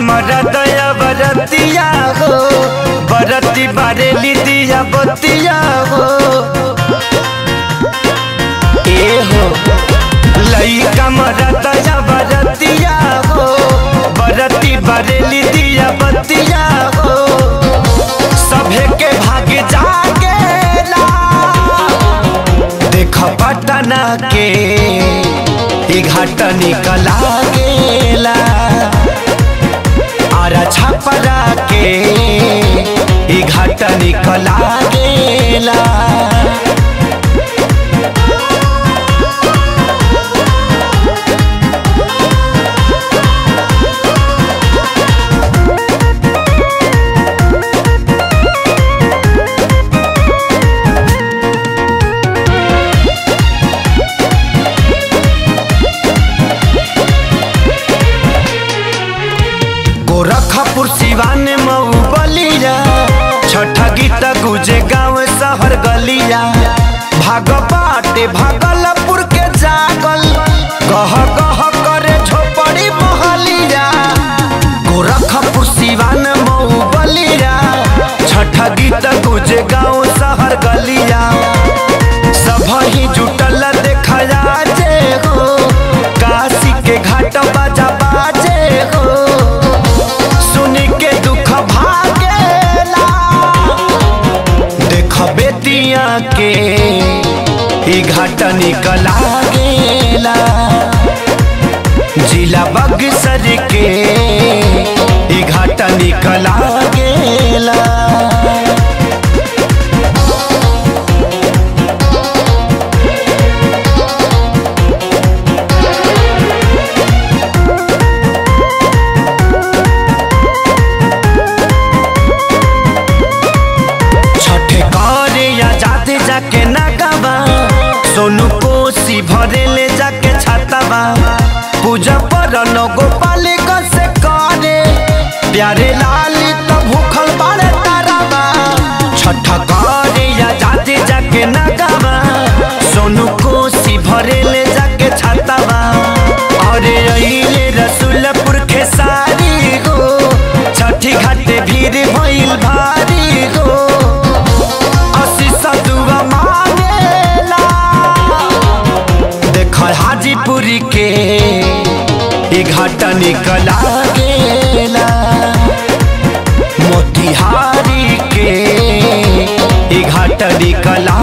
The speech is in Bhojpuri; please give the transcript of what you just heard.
कमरा दया बरतिया हो बरती बारेली दिया बतिया हो ए हो लई कमरा दया बरतिया हो बरती बारेली दिया बतिया हो सभे के भाग जागेला देख पटना के ई घाट निकला गेला आरा छपरा के ई घाट निकला गेला गोरखपुर सिवान मऊ बलिया छठ गीत गुजे गाँव शहर गलिया भाग बाटे भागलपुर के जागल गह गह करे झोपड़ी महलिया गोरखपुर सिवान मऊ बलिया छठ गीत गुजे गाँव शहर गलिया सब ही जुटल देखा जे हो काशी के घाट बाजा बाजे हो सुनी के दुख भागेला देख बेतिया के ई घाट निकला गेला जिला बक्सर के ई घाट निकला गेला छठे करे या जाते जाके नागावा सोनू कोसी भरे ले जाके छातावा पूजा पर गोपाल से करे प्यारे लाली तो भूखल बारे तारावा छठ करे या जाते जाके नागावा सोनू कोसी भरे ले जाके छातावा अरे अइले रसुलपुर खेसारी गो छठी घाटे भीड़ भइल भारी गो आशीष दुआ मांगेला देख हाजीपुर के ई घाट निकला गेला मोतिहारी के ई घाट निकला